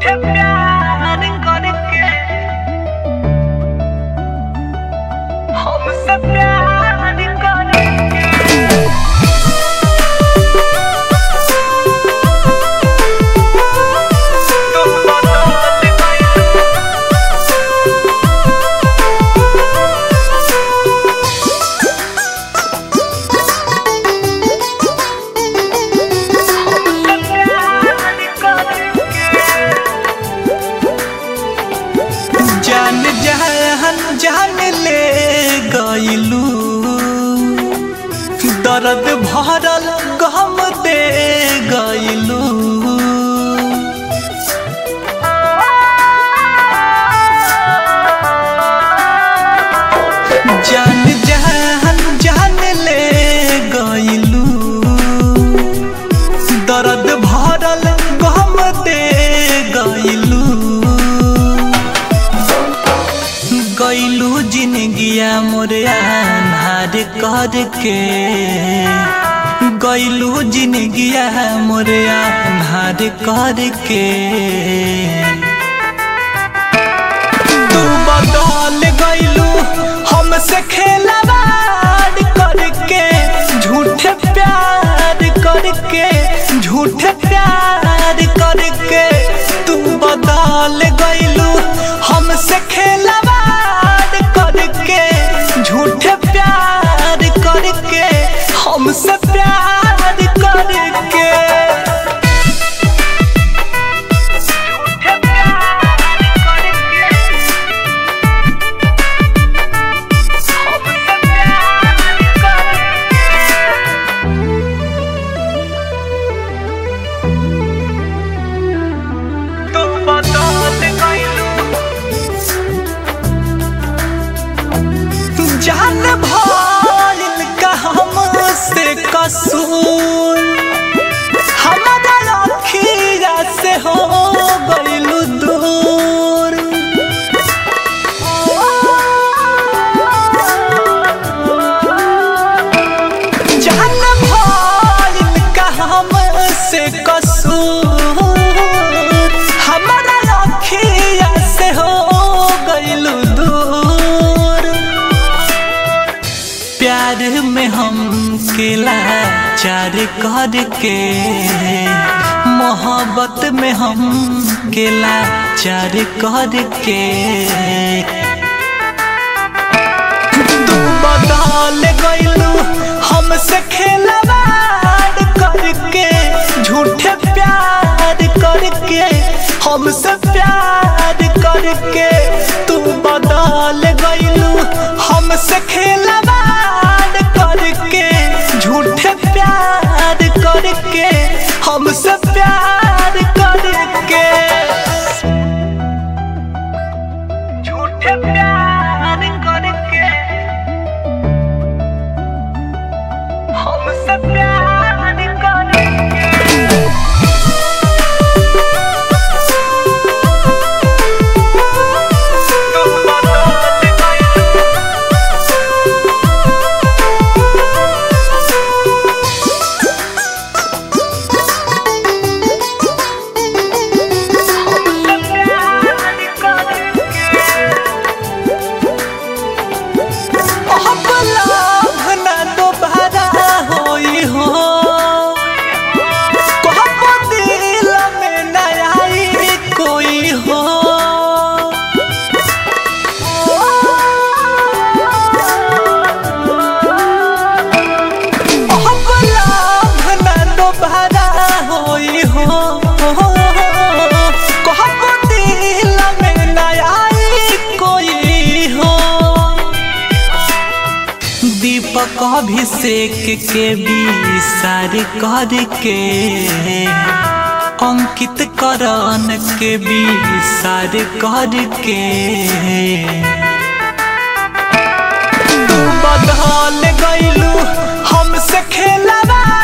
झूठे प्यार करके हमसे प्यार करके तुम बदल गए हमसे प्यार करके जान जहान जान ले गईलू दर्द भरल गम दे गईलू जान जहान जान ले गईलू दर्द भरल गम दे गईलू गईलू जिंदगिया मोरे अन्हार करके गईलू जिंदगिया मोरे अन्हार करके तू बदल गईलू हमसे खेलवाड़ करके झूठे प्यार करके झूठे प्यार करके तू बदल गईलू हमसे खेलवाड़ करके झूठे प्यार करके हमसे प्यार करके झूठे प्यार करके हमसे प्यार करके तुम बदल गईलू जान भइल का हमसे कसूर हमारा अखिया से हो गइलू दूर जान भइल का हमसे कसूर हमारा अखिया से हो गइलू दूर प्यार में हम केला चार करके मोहब्बत में हम केला चार करके तू बदल गईलू हमसे खेलवाड़ करके झूठे प्यार करके हमसे प्यार करके तू बदल गईलू हमसे खेलवाड़ करके झूठे प्यार करके हमसे प्यार करके झूठे प्यार करके हमसे प्यार करके तुम बदल गईलू हमसे प्यार करके अब लाभ ना दोबारा होई हो कहब दिल में ना आई कोई हो अब लाभ ना दोबारा होई हो कहब दिल में ना आई कोई हो दीपक अभिषेक के विसार करके अंकित करण के विसार करके तू बदल गईलू हमसे खेलवा